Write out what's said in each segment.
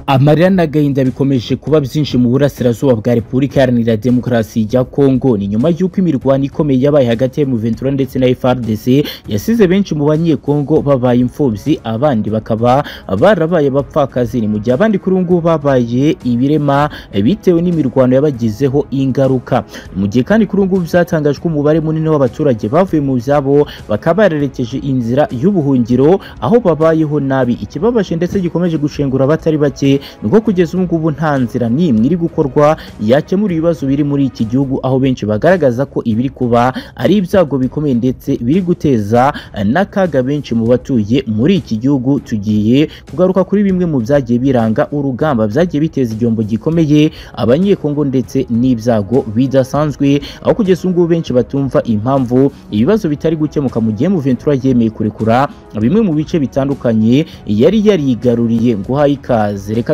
amarira n'agahinda bikomeje kuba byinshi mu burasirazuba bwa repubulika iharanira demokarasi ya kongo ni nyuma y'uko imirwano ikomeye yabaye hagati ya muventura ndetse na frdc yasize benshi mu banyekongo babaye imfubyi abandi bakaba barabaye abapfakazi ni mu gihe abandi kuri ubu ngubu babaye ibirema bitewe n'imirwano yabagizeho ingaruka Ni mu gihe kandi kuri ubu ngubu byatangajwe umubare munini w'abaturage bavuye mu byabo bakaba barerekeje inzira y'ubuhungiro aho babayeho nabi ikibabaje ndetse gikomeje gushengura abatari bake nuko kugeza ubu ngubu nta nzira n'imwe iri gukorwa yakemura ibibazo biri muri iki gihugu aho benshi bagaragaza ko ibiri kuba ari ibyago bikomeye ndetse biri guteza n'akaga benshi mu batuye muri iki gihugu tugiye kugaruka kuri bimwe mu byagiye biranga urugamba byagiye biteza igihombo gikomeye abanyekongo ndetse n'ibyago bidasanzwe aho kugeza ubu ngubu benshi batumva impamvu ibibazo bitari gukemuka mu gihe Muventura yemeye kurekura bimwe mu bice bitandukanye yari yarigaruriye ngo uhaye ikaze reka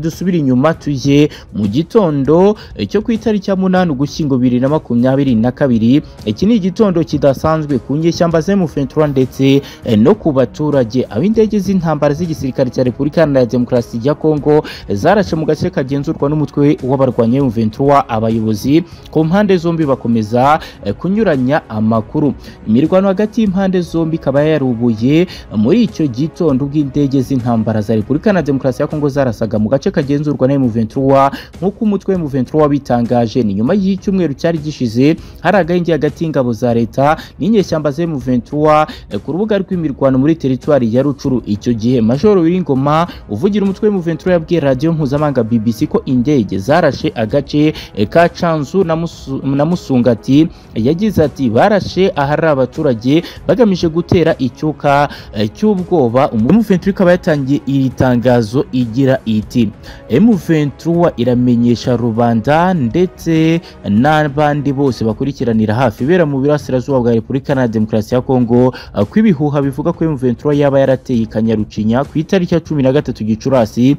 dusubire inyuma tujye mu gitondo eh, cyo ku itariki ya munani ugushyingo bibiri na makumyabiri na kabiri iki ni igitondo kidasanzwe ku nyeshyamba ze mufentura ndetse eh, no ku baturage aho indege z'intambara z'igisirikare cya repubulika iharanira demokarasi ya kongo eh, zarashe mu gace kagenzurwa n'umutwe w'abarwanya mufentura abayobozi ku mpande zombi bakomeza eh, kunyuranya amakuru imirwano hagati y'impande zombi ikaba yarubuye muri icyo gitondo ubwo indege z'intambara za repubulika iharanira demokarasi ya kongo zarasaga mu gace gace kagenzurwa na M23 nk'uko umutwe wa M23 wabitangaje ni nyuma y'icyumweru cyari gishize hari agahenge hagati y'ingabo za leta n'inyeshyamba za M23 eh, ku rubuga rw'imirwano muri teritwari ya Rucuru icyo gihe Majoro Wiringoma uvugira umutwe wa M23 yabwiye radio mpuzamahanga BBC ko indege zarashe agace eh, ka Canzu na, musu, na Musungati yagize ati barashe ahari abaturage bagamije gutera icyuka eh, cy'ubwoba M23 ikaba yatangiye iri tangazo igira iti M23 iramenyesha rubanda ndetse n'abandi bose bakurikiranira hafi ibera mu birasirazuba bwa Repubulika na Demokarasi ya Kongo ko ibihuha bivuga ko M23 yaba yarateye ikanyarucinya ku itariki ya 13 Gicurasi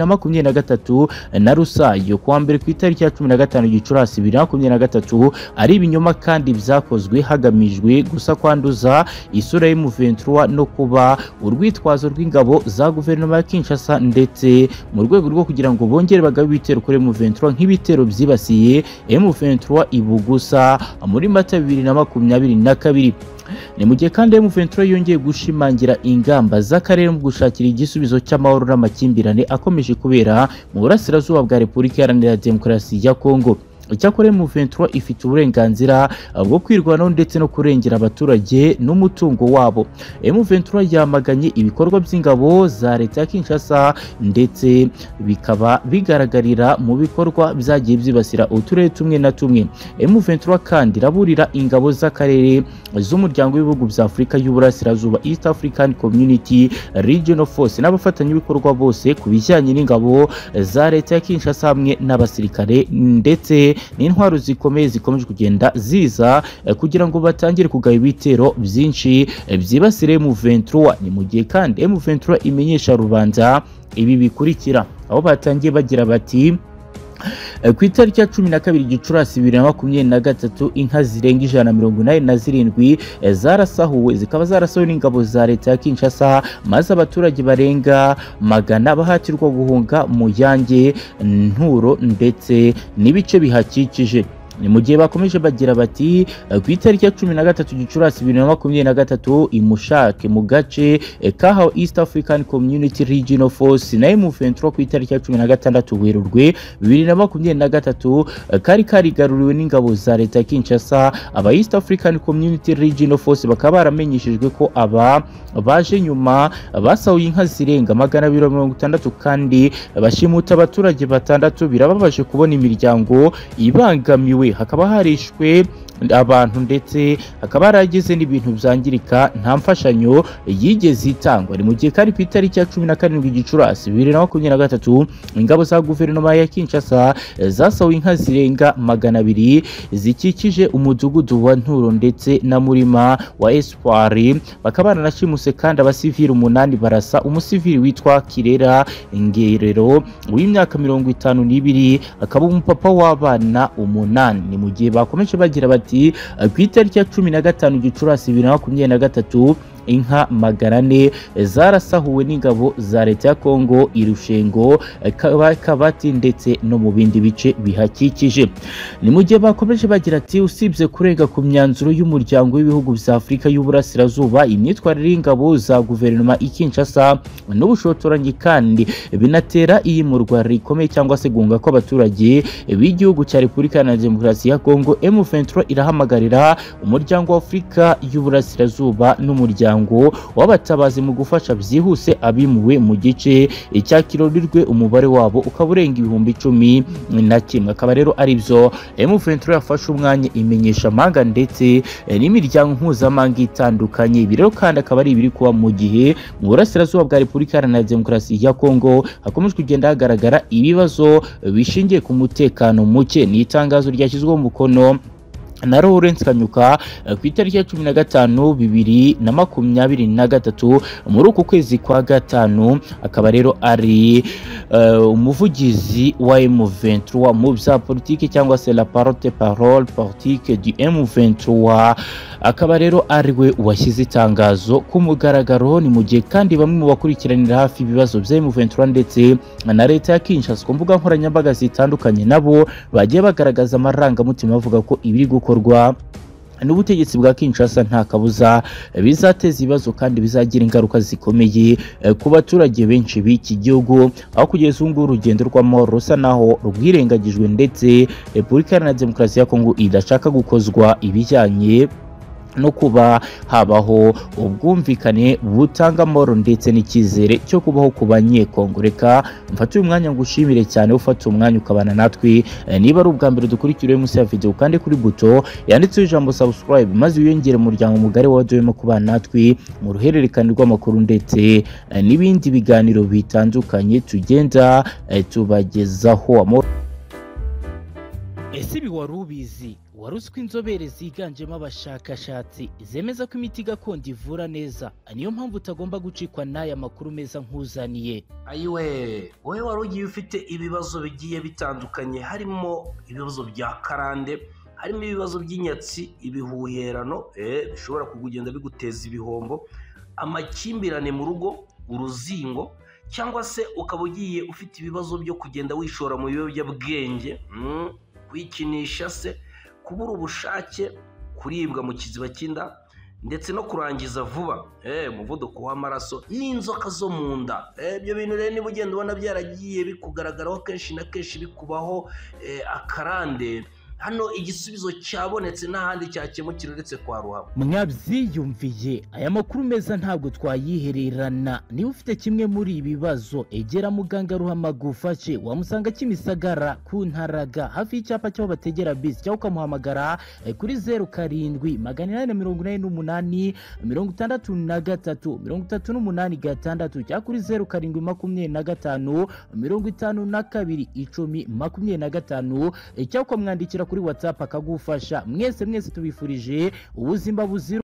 2023 na Rusayo kuwa mbere ku itariki ya 15 Gicurasi 2023 ari ibinyoma kandi byakozwe hagamijwe gusa kwanduza isura ya M23 no kuba urwitwazo rw'ingabo za guverinoma ya Kinshasa ndetse mu rwego rwo kugira ngo bongere bagabe ibitero kuri M23 nk'ibitero byibasiye M23 Ibugusa muri Mata 2022 ni mu gihe kandi M23 yongeye gushimangira ingamba z'akarere mu gushakira igisubizo cy'amahoro n'amakimbirane akomeje kubera mu burasirazuba bwa Repubulika Iharanira Demokarasi ya Kongo icyakora M23 ifite uburenganzira bwo kwirwanaho ndetse no kurengera abaturage n'umutungo wabo M23 yamaganye ibikorwa by'ingabo za leta ya Kinshasa ndetse bikaba bigaragarira mu bikorwa byagiye byibasira uturere tumwe na tumwe M23 kandi iraburira ingabo z'akarere z'umuryango w'ibihugu bya Afurika y'Uburasirazuba East African Community Regional Force n'abafatanyabikorwa bose ku bijyanye n'ingabo za leta ya Kinshasa hamwe n'abasirikare ndetse n'intwaro zikomeye zikomeje kugenda ziza eh, kugira ngo batangire kugaba ibitero byinshi eh, byibasire M23 ni mu gihe kandi M23 imenyesha rubanda ibi bikurikira aho batangiye bagira bati ku itariki ya cumi na kabiri gicurasi bibiri na makumyabiri na gatatu inka zirenga ijana na mirongo inani na zirindwi zarasahuwe zikaba zarasahuwe n'ingabo za leta ya kinshasa maze abaturage barenga magana bahatirwa guhunga mu yange nturo ndetse n'ibice bihakikije ni mu gihe bakomeje bagira bati ku itariki ya cumi na gatatu gicurasi bibiri na makumyabiri na gatatu imushake mu gace kahawe east african community regional force na M23 ku itariki ya cumi na gatandatu werurwe bibiri na makumyabiri na gatatu kari karigaruriwe n'ingabo za leta ya kinshasa aba east african community regional force bakaba baramenyeshejwe ko aba baje nyuma basahuye inka zirenga magana abiri na mirongo itandatu kandi bashimuta abaturage batandatu birababaje kubona imiryango ibangamiwe hakaba harishwe abantu ndetse hakaba haragize n'ibintu byangirika nta mfashanyo yigeze itangwa ni mu gihe kari ku itariki ya cumi na karindwi gicurasi bibiri na makumyabiri na gatatu ingabo za guverinoma ya kinshasa zasahuye inka zirenga magana abiri zikikije umudugudu wa nturo ndetse na murima wa espoir bakaba baranashimuse kandi abasivili umunani barasa umusivili witwa kirera ngerero w'imyaka mirongo itanu n'ibiri akaba umupapa w'abana umunani ni mu gihe bakomeje bagira bati ati ku itariki ya cumi na gatanu gicurasi bibiri na makumyabiri na gatatu inka magana ane zarasahuwe n'ingabo za leta ya Kongo i Rushengo eh, Kaba- Kabati ndetse no mu bindi bice bihakikije ni mu gihe bakomeje bagira ati usibye kurenga ku myanzuro y'umuryango w'ibihugu bya Afurika y'uburasirazuba imyitwarire y'ingabo za guverinoma i Kinshasa n'ubushotoranyi kandi binatera iyimurwa rikomeye cyangwa se guhunga kw'abaturage b'igihugu cya Repubulika Iharanira Demokarasi ya Kongo M23 irahamagarira umuryango wa Afurika y'uburasirazuba n'umuryango w'abatabazi mu gufasha byihuse abimuwe mu gice cya Kirorirwe umubare wabo ukaba urenga ibihumbi icumi na kimwe akaba rero ari byo M23 yafashe umwanya imenyesha amanga ndetse eh, n'imiryango mpuzamahanga itandukanye ibi rero kandi akaba ari ibiri kuba mu gihe mu burasirazuba bwa Repubulika Iharanira Demokarasi ya Kongo hakomeje kugenda hagaragara ibibazo eh, bishingiye ku mutekano muke ni itangazo ryashyizweho umukono na Lawrence Kanyuka eh, ku itariki ya cumi na gatanu bibiri na makumyabiri na gatatu muri uku kwezi kwa gatanu akaba rero ari eh, umuvugizi wa M23 mu bya politike cyangwa se la parole parole politique du M23 akaba rero ariwe washyize itangazo ku mugaragaro ni mu gihe kandi bamwe mu bakurikiranira hafi ibibazo bya M23 ndetse na leta ya Kinshasa ku mbuga nkoranyambaga zitandukanye nabo bagiye bagaragaza amarangamutima bavuga ko ibiri gukorwa n'ubutegetsi bwa Kinshasa nta kabuza eh, bizateza ibibazo kandi bizagira ingaruka zikomeye eh, ku baturage benshi b'iki gihugu aho kugeza ubu ngubu urugendo rw'amahoro rusa naho rwirengagijwe ndetse Repubulika Iharanira Demokarasi ya Kongo idashaka gukozwa ibijyanye no kuba habaho ubwumvikane butanga amahoro ndetse n'icyizere cyo kubaho ku banyekongo reka mfate uyu mwanya ngushimire cyane ufata umwanya ukabana natwe Eh, niba ari ubwa mbere dukurikira munsi ya video kandi kuri buto yanditseho ijambo subscribe maze wiyongere umuryango mugari wadoyemo kubana natwe mu ruhererekane rw'amakuru ndetse eh, n'ibindi biganiro bitandukanye tugenda eh, tubagezaho amahoro ese ibi wari ubizi wari uzi ko inzobere ziganjemo abashakashatsi zemeza ko imiti gakondo ivura neza niyo mpamvu utagomba gucikwa n'aya makuru meza nk'uzaniye ayiwe wowe wari ugiye ufite ibibazo bigiye bitandukanye harimo ibibazo bya karande harimo ibibazo by'inyatsi ibihuherano eh, bishobora kugenda biguteza ibihombo amakimbirane mu rugo uruzingo cyangwa se ukaba ugiye ufite ibibazo byo kugenda wishora mu biyobyabwenge mm, kwikinisha se kubura ubushake kuribwa mu kiziba cy'inda ndetse no kurangiza vuba eh umuvuduko w'amaraso n'inzoka zo mu nda Eh, ibyo bintu rero niba ugenda ubona byaragiye bikugaragaraho kenshi na kenshi bikubaho eh, akarande hano igisubizo cyabonetse n'ahandi cyakemukira uretse kwa ruhabo mwabyiyumviye aya makuru meza ntabwo twayihererana niba ufite kimwe muri ibi bibazo egera muganga ruhamaga ufashe wamusanga kimisagara ku ntaraga hafi y'icyapa cy'aho bategera bisi cyangwa ukamuhamagara eh, kuri zeru karindwi magana inani na mirongo inani n'umunani mirongo itandatu na gatatu mirongo itatu n'umunani gatandatu cyangwa kuri zeru karindwi makumyabiri na gatanu mirongo itanu na kabiri icumi makumyabiri na gatanu eh, cyangwa ukamwandikira kuri watsapu akagufasha mwese mwese tubifurije ubuzima buzira